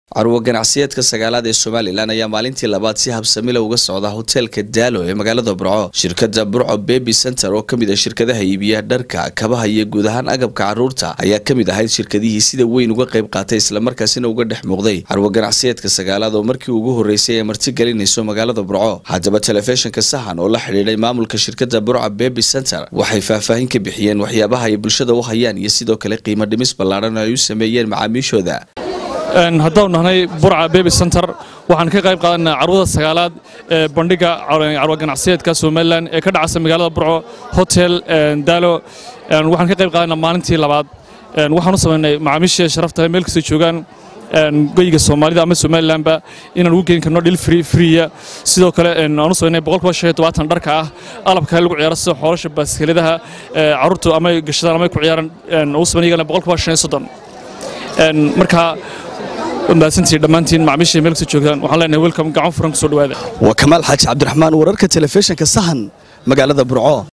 carwo ganacsiyeedka sagaalaad ee somalilan ayaa maalintii labaad si habsamila uga socda hoteelka daalo ee magaalada burco shirkada burco bebi center oo kamid ah shirkadaha iibiya dharka kabaha iyo guud ahaan agabka caruurta ayaa kamid ahayd shirkadihii sida weyn uga qayb qaatay islamarkaasina uga dhex muuqday carwo ganacsiyeedka sagaalaad oo markii ugu horeysay ee marti gelinayso magaalada burco haddaba telefishinka sahan oo la xidhiidhay maamulka shirkada burco bebi center waxay faahfaahin ka bixiyeen waxyaabaha ay bulshada u hayaan iyo sidoo kale qiimo dhimis ballaaran oo ay u sameeyeen macaamiishooda haddaanu nahnay burca bebi center waxaan ka qayb qaadanaa carwada sagaalaad ee bandhiga carwa ganacsiyeedka somalilan ee ka dhacaysa magaalada burco hotel daalo waxaan ka qayb qaadanaa maalintii labaad waxaan u samaynay macaamiishii sharafta meel kasta joogaan goyiga soomaalida ama somalilanba inaan ugu geyn karno dhil friya sidoo kale aan u samaynay boqolkiiba shan iyo tobaatan dharka ah alabka lagu ciyaaro sida xoolasha baaskeladaha carruurtu ama gashadaan ama ku ciyaaran u samaynay iyagana boqolkiiba shan iyo soddon marka mahadsantihiin dhammaantiin macmiishii meel kasta joogtaan waxaan leenahay welcome gacan furan kusoo dhawaada waa kamaal xaaji cabdiraxmaan wararka telefishinka sahan magaalada burco